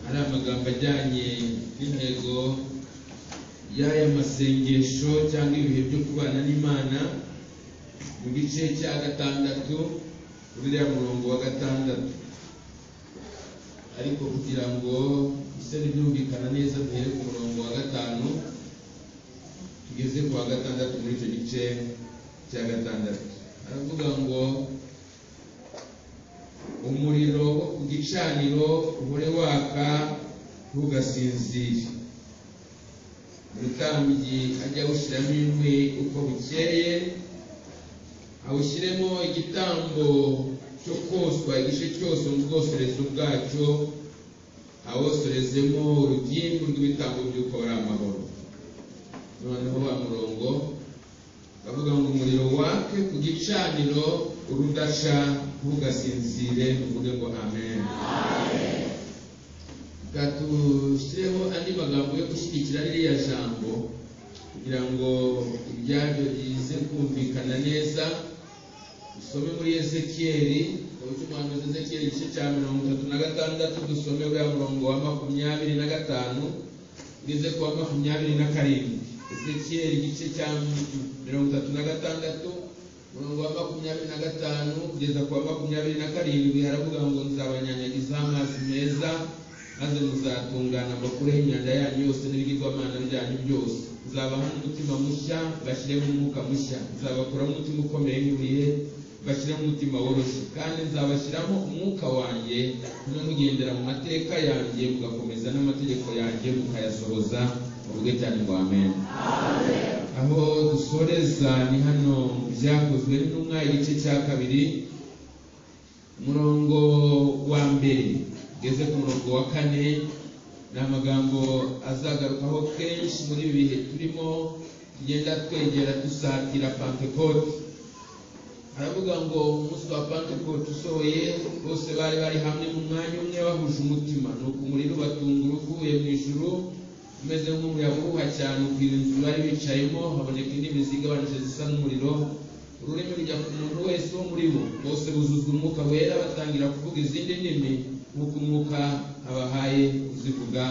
amagambo ajyanye n'intego y'aya masengesho cyangwa ibihe byo kubana n'imana mu gice cya gatandatu uriya murongo wa gatandatu ariko kugira ngo bise n'ibyumvikana neza duhere ku murongo wa gatanu tugeze ku wa gatandatu muri icyo gice cya gatandatu aravuga ngo umuriro wo ku gicaniro uhore waka ntugasinzire umutambyi ajya awushyiramo inkwi uko bukeye awushyiremo igitambo cyo koswa igice cyose mu bwosorezo bwacyo awosorezemo urugimbu rw'ibitambo by'uko ari amahoro noneho wa murongo bavuga ngo umuriro wake ku gicaniro urudasha ntugasinzire tuvuge ngo amen gatushyireho andi magambo yo gushyigikira ririya jambo kugira ngo ibyabyo bize kumvikana neza dusome muri ezekiyeli uburyo umuhanuzi ezekiyeli igice cya mirongo itatu na gatandatu dusome uriya murongo wa makumyabiri na gatanu ugeze ku wa makumyabiri na karindwi ezekiyeli igice cya mirongo itatu na gatandatu umurongo wa makumyabiri na gatanu kugeza ku wa makumyabiri na karindwi haravuga ngo nzabanyanyagiza amazi meza maze muzatungana mbakureho imyanda yanyu yose n'ibigirwamana byanyu byose nzabaha n'umutima mushya bashyiremo umwuka mushya nzabakuramo umutima ukomeye nk'ibuye bashyiramo umutima woroshye kandi nzabashyiramo umwuka wanjye no mugendera mu mateka yanjye mugakomeza n'amategeko yanjye mukayasohoza mu rugo cyane ngo amen aho dusoreza ni hano mu byakozwe n'intumwa igice cya kabiri umurongo wa mbere ugeze ku murongo wa kane ni amagambo azagarukaho kenshi muri ibi bihe turimo tugenda twegera dusatira pantekote aravuga ngo umunsi wa pantekote usohoye bose bari bari hamwe mu mwanya umwe bahuje umutima ni uko umuriro ubatungura uvuye mu ijuru umeze nk'umuyaga uhuha cyane ukwira inzu bari bicayemo haboneka indimi zigabanije zisa n'umuriro ururimi rujya ku muntu wese wo muri bo bose buzuzwa umwuka wera batangira kuvuga izindi ndimi nk'uko umwuka abahaye kuzivuga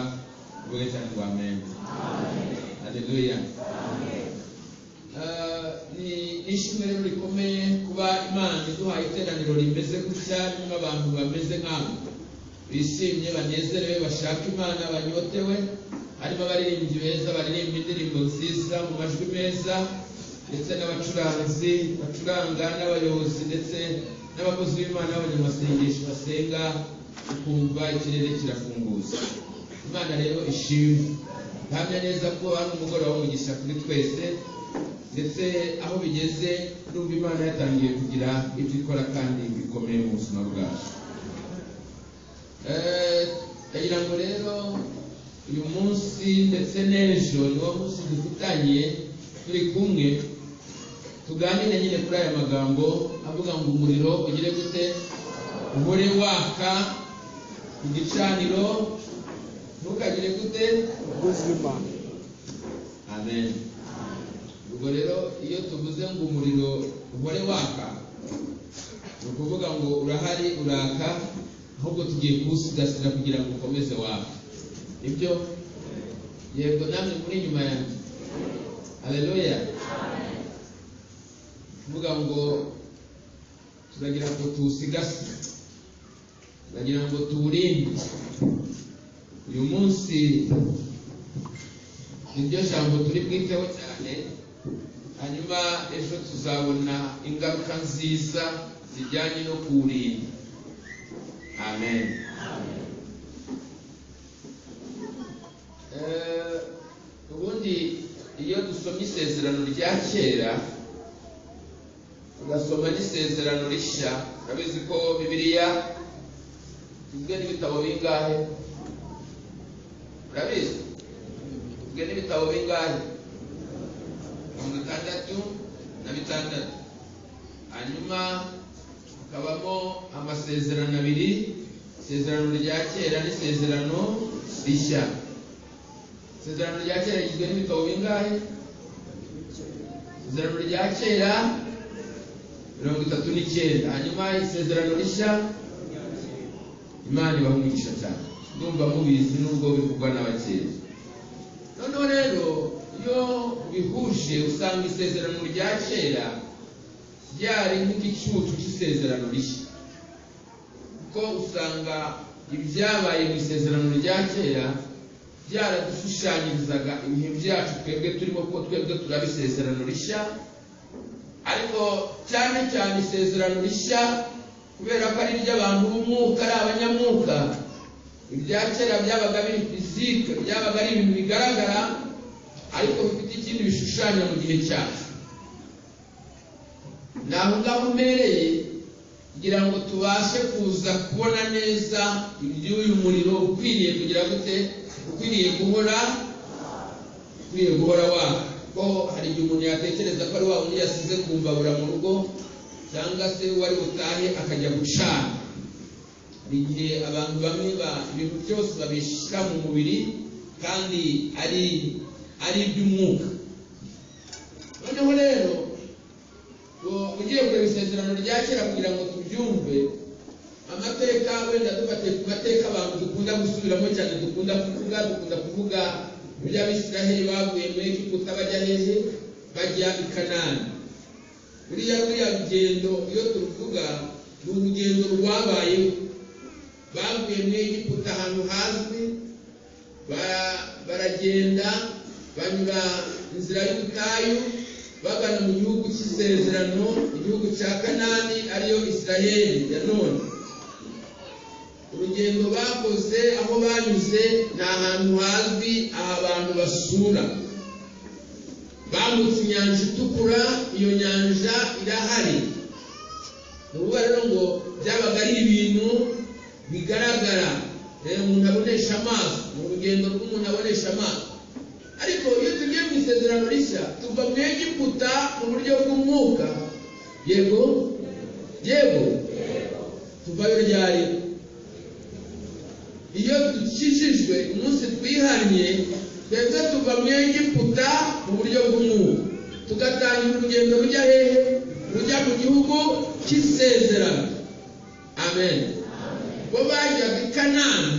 uvuge cyane ngo amen haleluya ni ishimwe rero rikomeye kuba imana iduhaye iteraniro rimeze gutya ririmo abantu bameze nk'abo bishimye banezerewe bashaka imana banyotewe harimo abaririmbyi beza baririmba indirimbo nziza mu majwi meza ndetse n'abacuranzi bacuranga n'abayobozi ndetse n'abakozi b'imana n'abanyamasengesho basenga ukumva ikirere kirafunguza imana rero ishimwe ntamenya neza ko hari umugoroba w'umugisha kuri twese ndetse aho bigeze n'ubwo imana yatangiye kugira ibyo ikora kandi bikomeye mu buzima bwacu ndagira ngo rero uyu munsi ndetse n'ejo ni wo munsi dufitanye turi kumwe tuganire nyine kuri aya magambo avuga ngo umuriro ugire gute uhore waka ku gicaniro ntukagire gute ubuzima amen ubwo rero iyo tuvuze ngo umuriro uhore waka ni ukuvuga ngo urahari uraka ahubwo tugiye kuwusigasira kugira ngo ukomeze waka nibyo yego namwe muri inyuma yanjye haleluya kuvuga ngo turagira ngo tuwusigase turagira ngo tuwurinde uyu munsi niryo jambo turi bwiteho cyane hanyuma ejo tuzabona ingaruka nziza zijyanye no kuwurinda amen ubundi iyo dusomye isezerano rya kera tugasoma n'isezerano rishya urabizi ko bibiliya tugizwe n'ibitabo bingahe urabizi tugizwe n'ibitabo bingahe mirongo itandatu na bitandatu hanyuma hakabamo amasezerano abiri isezerano rya kera n'isezerano rishya isezerano rya kera rigizwe n'ibitabo bingahe isezerano rya kera mirongo itatu n'icyenda hanyuma isezerano rishya imana ibaha umugisha cyane ndumva mubizi nubwo bivugwa n'abakera noneho rero iyo ubihuje usanga isezerano rya kera ryari nk'igicucu cy'isezerano rishya kuko usanga ibyabaye mu isezerano rya kera byaradushushanyirizaga ibihe byacu twebwe turimo kuko twebwe turaba isezerano rishya ariko cyane cyane isezerano rishya kubera ko ari iry'abantu b'umwuka ari abanyamwuka ibya kera byabaga biri fizike byabaga ari ibintu bigaragara ariko bifite ikindi bishushanya mu gihe cyacu ni aho ngaho mbereye kugira ngo tubashe kuza kubona neza iby'uyu muriro ukwiriye kugira gute ukwiriye guhora ukwiriye guhora waka ko hari igihe umuntu yatekereza ko ari wa wundi yasize ku mbabura mu rugo cyangwa se wari butahe akajya gucana hari igihe abantu bamwe ba ibintu byose babishyira mu mubiri kandi ari ari iby'umwuka noneho rero ugiye kureba isezerano rya kera kugira ngo tubyumve amateka wenda dufatiye ku mateka abantu dukunda gusubiramo cyane dukunda kuvuga dukunda kuvuga iby'abisiraheli bavuye muri egiputa bajya hehe bajya i kanani buriya ruriya rugendo iyo turuvuga ni urugendo rwabayeho bavuye muri egiputa ahantu hazwi baragenda banyura inzira y'ubutayu bagana mu gihugu cy'isezerano igihugu cya kanani ariyo isiraheli ya none urugendo bakoze aho banyuze ni ahantu hazwi aha abantu basura bambutse inyanja itukura iyo nyanja irahari ni ukuvuga rero ngo byabaga ari ibintu bigaragara umuntu abonesha amaso ni urugendo rw'umuntu abonesha amaso ariko iyo tugiye mu isezerano rishya tuva mu egiputa mu buryo bw'umwuka yego yego tuvayo ryari iyo dukijijwe umunsi twihannye twebwe tuva mu egiputa mu buryo bw'umwuka tugatangira urugendo rujya hehe rujya mu gihugu cy'isezerano amen bo bajyaga i kanani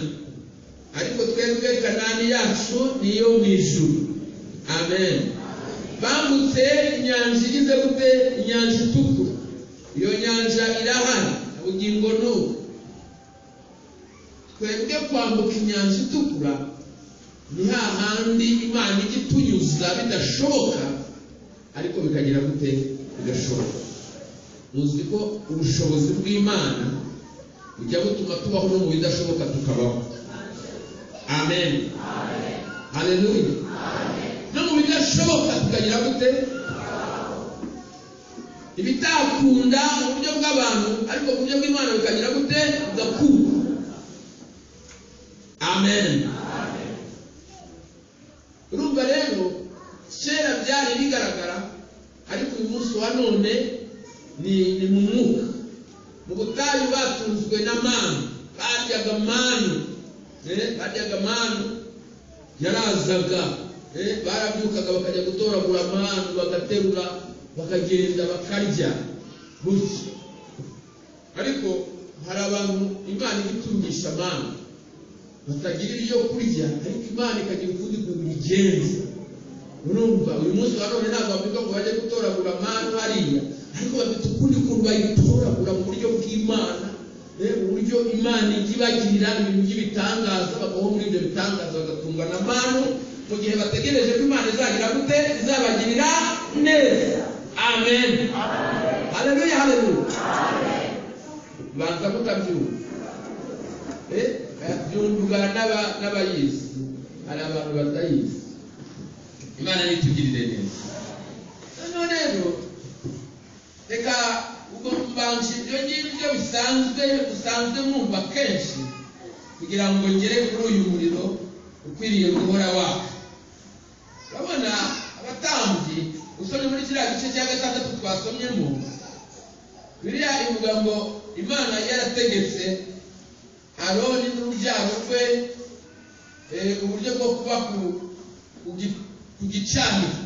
ariko twebwe kanani yacu niyo mu ijuru amen bambutse inyanja igize gute inyanja itukura iyo nyanja irahari ubugingo ni ubu twebwe kwambuka inyanja itukura ni hahandi imana ijya itunyuza bidashoboka ariko bikagera gute bigashoboka muzi ko ubushobozi bw'imana bujya butuma tubaho no mu bidashoboka tukabaho amen haleluya no mu bidashoboka tukagira gute ibitakunda mu buryo bw'abantu ariko mu buryo bw'imana bikagira gute bigakunda amen urumva rero kera byari bigaragara ariko uyu munsi wa none ni ni mu mwuka mu butayu batunzwe n'amanu baryaga manu baryaga manu yarazaga barabyukaga bakajya gutoragura amanu bagaterura bakagenda bakarya gutya ariko hari abantu imana ibitungisha amanu batagira ibyo kurya ariko imana ikagira ukundi kuntu ibigenza urumva uyu munsi wa none ntabwo bavuga ngo bajye gutoragura amanu hariya ariko bafite ukundi kuntu bayitoragura mu buryo bw'imana uburyo imana ijya ibagirira ibintu by'ibitangaza bakabaho muri ibyo bitangaza bagatungwa na manu mu gihe bategereje ko imana izagira gute izabagirira neza amen haleluya haleluya banza mutabyumva byumvwa n'abayizi hari abantu batayizi imana nitugirire neza noneho rero reka ubwo mbanje ibyo ngibyo bisanzwe usanzwe mwumva kenshi kugira ngo ngere kuri uyu muriro ukwiriye guhora waka urabona abatambyi usomye muri kiriya gice cya gatandatu twasomyemo biriya ivuga ngo imana yarategetse aroni n'urubyaro rwe uburyo bwo kuba ku gicaniro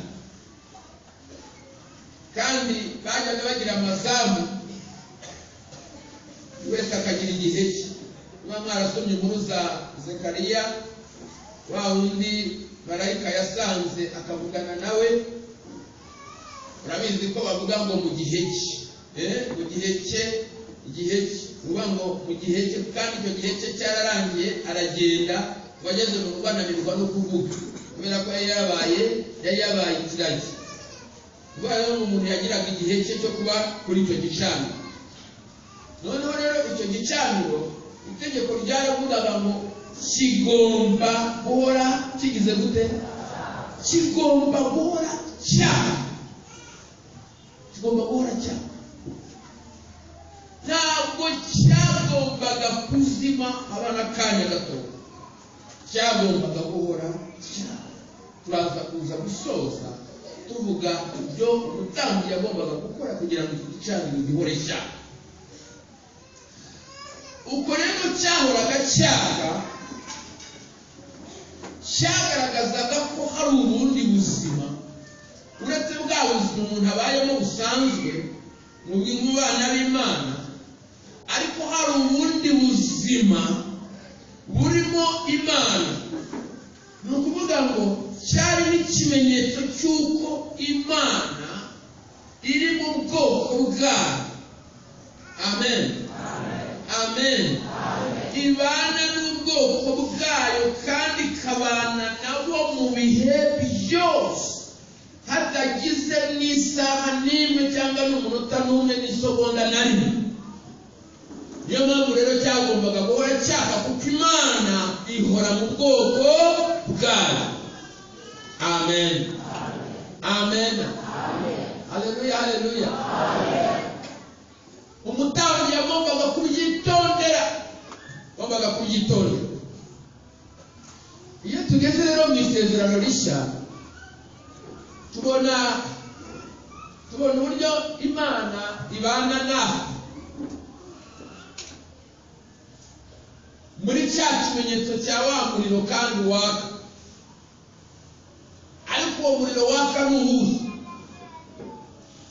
kandi bajyaga bagira amazamu buri wese akagira igihe cye niba mwarasomye inkuru za zekariya wa wundi marayika yasanze akavugana nawe urabizi ko bavuga ngo mu gihe cye Eh, mu gihe cye igihe cye uvuga ngo mu gihe cye kandi icyo gihe cye cyararangiye aragenda ngo ageze mu rugo ananirwa no kuvuga kubera ko yari yabaye yari yabaye ikiragi kubera ko umuntu yagiraga igihe cye cyo kuba kuri icyo gicaniro noneho rero icyo gicaniro itegeko ryaravugaga ngo kigomba guhora kigize gute kigomba guhora cyaka kigomba guhora cyaka ntabwo cyagombaga kuzima abana akanya gato cyagombaga guhora cyaka turaza kuza gusoza tuvuga ibyo umutambyi yagombaga gukora kugira ngo iki gicaniro gihore cyaka uko rero cyahoraga cyaka cyagaragazaga ko hari ubundi buzima uretse bwa buzima umuntu abayemo busanzwe mu bana b'imana ariko hari ubundi buzima burimo imana ni ukuvuga ngo cyari n'ikimenyetso cy'uko imana iri mu bwoko bwayo amen amen ibana n'ubwoko bwayo kandi ikabana nabo mu bihe byose hatagize n'isaha n'imwe cyangwa n'umunota n'umwe n'isogonda na rimwe niyo mpamvu rero cyagombaga guhora cyaka kuko imana ihora mu bwoko bwayo amen amen haleluya haleluya umutambyi yagombaga kubyitondera agombaga kubyitondera iyo tugeze rero mu isezerano rishya tubona tubona uburyo imana ibana nawe muri cya kimenyetso cya wa muriro kandi waka ariko uwo muriro waka ni uwuhe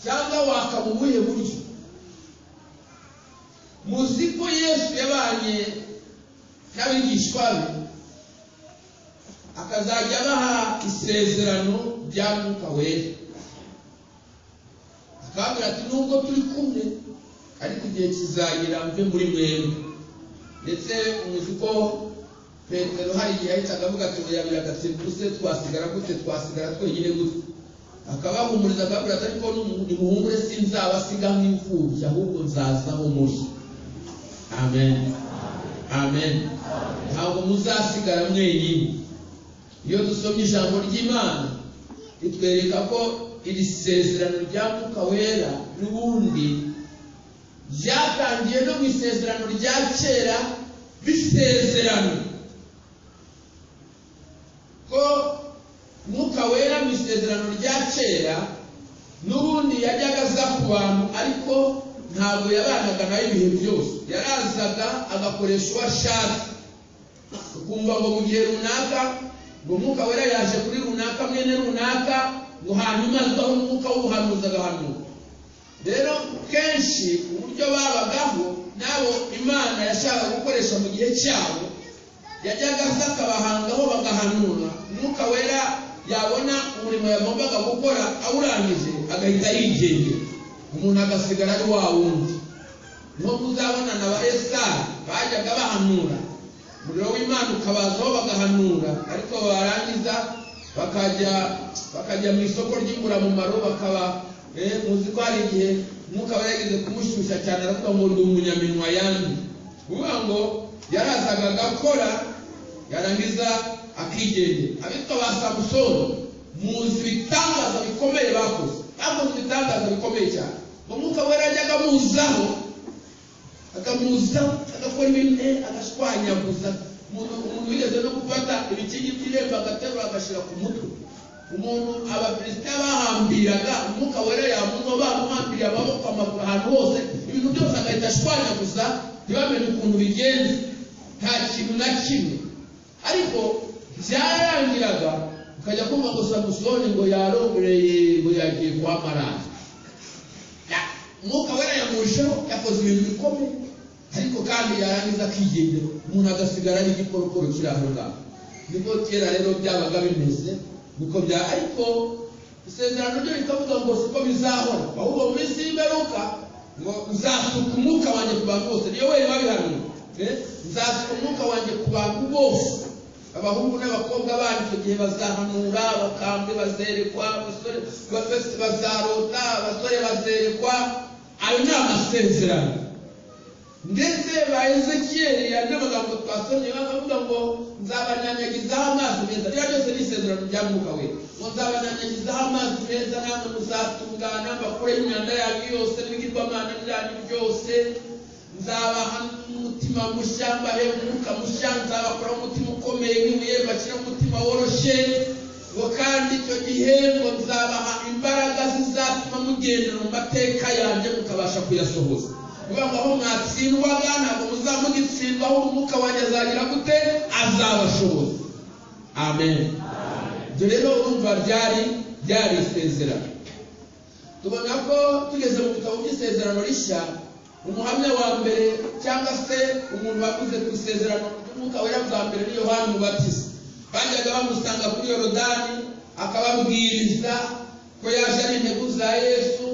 cyangwa waka mu buhe buryo muzi ko yesu yabanye n'abigishwa be akazajya abaha isezerano rya mwuka wera akababwira ati nubwo turi kumwe ariko igihe kizagera mve muri mwemwe ndetse muzi ko petero hari igihe yahitaga avuga ati yabira agatebuse twasigara gute twasigara twenyine gute akabahumuriza akababwira ati ariko nimuhumure sinzabasiga nk'imfubyi ahubwo nzazaho muri amen amen ntabwo muzasigara mwenyine iyo dusomye ijambo ry'imana ritwereka ko iri sezerano rya mwuka wera n'ubundi ryatangiye no mu isezerano rya kera bisezerano ko mwuka wera mu isezerano rya kera n'ubundi yajyaga aza ku bantu ariko ntabwo yabanaga nayo ibihe byose yarazaga agakoresha uwo ashatse ukumva ngo mu gihe runaka ngo umwuka wera yaje kuri runaka mwene runaka ngo hanyuma azaho umwuka w'ubuhanuzi agahanuka rero kenshi uburyo babagaho nabo imana yashakaga gukoresha mu gihe cyabo yajyaga aza akabahangaho bagahanura umwuka wera yabona umurimo yagombaga gukora awurangije agahita yigengera umuntu agasigara ari wa wundi niho muzabona na ba esitari bajyaga bahanura umuriro w'imana ukabazaho bagahanura ariko barangiza bakajya bakajya mu isoko ry'inguramumaro bakaba muzi ko hari igihe umwuka wari yageze kumushyushya cyane aravuga ngo ndi umunyaminwa yandi kuvuga ngo yarazaga agakora yarangiza akigendera abitwa ba samusoni muzi ibitangaza bikomeye bakoze bakoze ibitangaza bikomeye cyane umwuka wera yajyaga amuzaho akamuzaho agakora ibintu agashwanyaguza umuntu wigeze no gufata ibikingi by'irembo agaterura agashyira ku mutwe umuntu abaperezida bahambiraga umwuka wera yamunywa bamuhambiriye amaboko amaguru ahantu hose ibintu byose agahita ashwanyaguza ntibamenye ukuntu bigenza nta kintu na kimwe ariko byarangiraga ukajya kumva ngo samusoni ngo yarongoreye ngo yagiye kwa marari umwuka wera yamujeho yakoze ibintu bikomeye ariko kandi yarangiza akiyemera umuntu agasigara n'igikorokoro kiri aho ngaho nibwo kera rero byabaga bimeze nuko bya ariko isezerano ryo rikavuga ngo siko bizahora ahubwo mu minsi y'imperuka ngo nzasuka umwuka wanjye ku bantu bose niyo weri babihanuye nzasuka umwuka wanjye ku bantu bose abahungu n'abakobwa bandi icyo gihe bazahanura bakambwe bazerekwa abasore bafite bazarota abasore bazerekwa ayo ni amasezerano ndetse ba ezekiyeli andi magambo twasomye bakavuga ngo nzabanyanyagizaho amazi meza biriya byose ni isezerano rya mwuka we ngo nzabanyanyagizaho amazi meza namwe muzatungana mbakure imyanda yanyu yose n'ibigirwamana byanyu byose nzabaha umutima mushya mbahe umwuka mushya nzabakuraho umutima ukomeye nk'ibuye mbashyiraho umutima woroshye ngo kandi icyo gihe ngo nzabaha imbaraga zizatuma mugendera mu mateka yanjye mukabasha kuyasohoza kuvuga ngo aho mwatsindwaga ntabwo muzamugitsindwaho umwuka wanjye azagira gute azabashoboza amen ibyo rero urumva ryari ryari isezerano tubona ko tugeze mu bitabo by'isezerano rishya umuhamya wa mbere cyangwa se umuntu wavuze ku isezerano ry'umwuka wera bwa mbere ni yohani umubatiza bajyaga bamusanga kuri yorodani akababwiriza ko yaje ari integu za yesu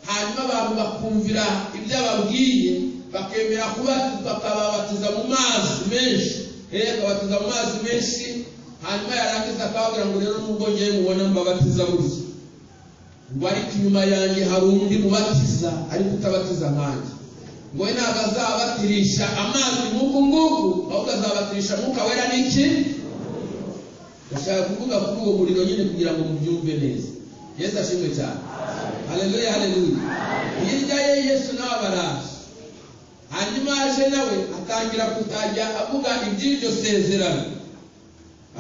hanyuma abantu bakumvira ibyo ababwiye bakemera kubatizwa akababatiza mu mazi menshi eh akabatiza mu mazi menshi hanyuma yarangiza akababwira ngo rero nubwo ngewe mubona mbabatiza gutya ngo ariko inyuma yanjye hari undi mubatiza ariko utabatiza nkanjye ngo we ntabwo azabatirisha amazi nk'uku nguku ahubwo azabatirisha mwuka wera n'iki ndashaka kuvuga kuri uwo muriro nyine kugira ngo mubyumve neza yesu ashimwe cyane haleluya haleluya hirya ye yesu nawe abaraje hanyuma aje nawe atangira kutajya avuga iby'iryo sezerano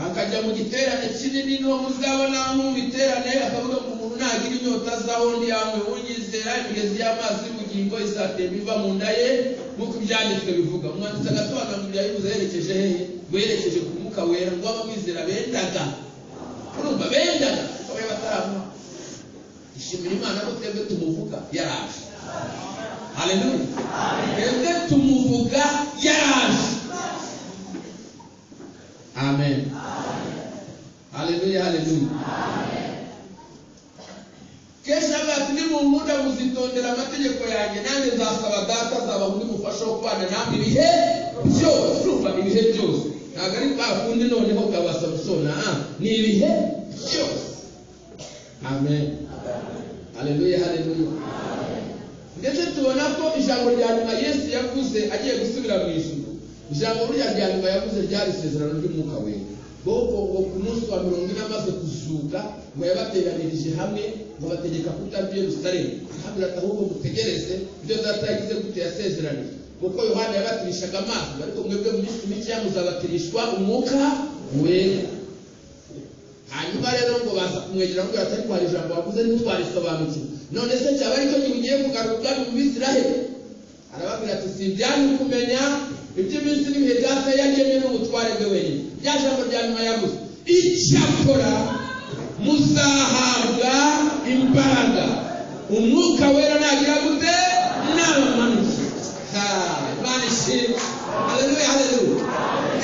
akajya mu giterane kinini niho muzabona mu biterane akavuga ngo umuntu nagira inyota azaho ntiyanywe unyizera imigezi y'amazi y'ubugingo isatemba iva mu nda ye nk'uko ibyanditswe bivuga umwanditsi agasobanurira yabivuze yerekeje hehe ngo yerekeje ku mwuka wera ngo abamwizera bendaga urumva bendaga kuko bari bataramuha ishimira imana ko twebwe tumuvuga yaraje haleluya twebwe tumuvuga yaraje amen haleluya haleluya kenshi avuga ati nimunkunda muzitondera amategeko yanjye nanjye nzasaba data azaba undi mufasha wo kubana namwe ibihe byose urumva ibihe byose ntabwo ari kwa kundi noneho bwa samusoni aha ni ibihe byose amen haleluya haleluya ndetse tubona ko ijambo rya nyuma yesu yavuze agiye gusubira mu ijuru ijambo burya rya nyuma yavuze ryari isezerano ry'umwuka we bobo ngo ku munsi wa mirongo ine amaze kuzuka ngo yabateranirije hamwe ngo bategeka kutabya yerusalemu ahamira ati ahubwo mutegereze ibyo data yagize gute yasezeranije kuko yohana yabatirishaga amazi ariko mwebwe mu minsi mike muzabatirishwa umwuka wera hanyuma rero ngo baza kumwegera ngo ati ariko hari ijambo wavuze ntitwarisobanukiwe none se cyaba aricyo gihe ugiye kugarura ubwami mu bisiraheli arababwira ati si ibyanyu kumenya iby'iminsi n'ibihe byase yagennye n'ubutware bwe wenyine rya jambo rya nyuma yavuze icyakora muzahabwa imbaraga umwuka wera nagira gute n'abamanuzi imana ishimwe haleluya haleluya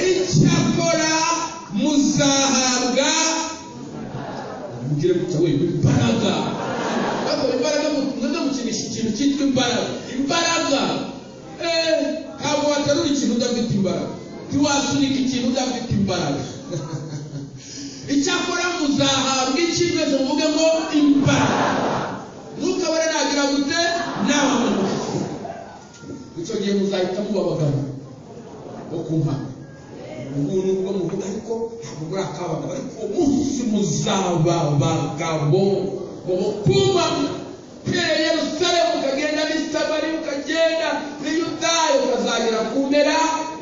icyakora muzahabwa mugire gutya we imbaraga bakora imbaraga mujye mukinisha ikintu cyitwa imbaraga imbaraga ntabwo waterura ikintu udafite imbaraga ntiwasunika ikintu udafite imbaraga icyakora muzahabwa icyimeze mvuge ngo imbaraga ntukabone nagira gute nawe munuzi icyo gihe muzahita muba abagabo bo ku mpanga ubwo ni ubwo muvuga ariko ntabwo muri akabagabo ariko uwo munsi muzaba abagabo bo ku mpanga uhereye Yerusalemu ukagenda n'i Samari ukagenda n'i Yudaya ukazagera ku mpera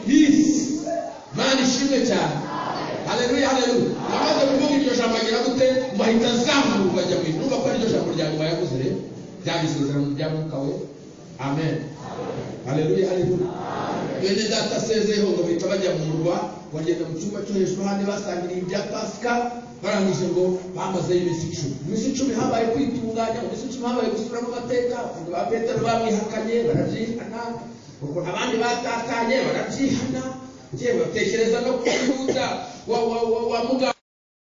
y'isi Imana ishimwe cyane haleluya haleluya amaze kuvuga iryo jambo agira gute ngo ahita azamuka ajya mu ijuru ko iryo jambo rya nyuma yavuze rero byari isezerano rya mwuka we amen haleluya haleluya bene data asezeyeho ngo bahita bajya mu murwa bagenda mu cyumba cyo hejuru handi basangiriye ibya pasika barangije ngo bamazeyo iminsi icumi iminsi icumi habaye kwitunganya mu minsi icumi habaye gusubiramo amateka abantu ba petero bamwihakanye barabyihana ubwo abandi batatanye barabyihana yewe batekereza no kubyuta wa wa wa wa mugabo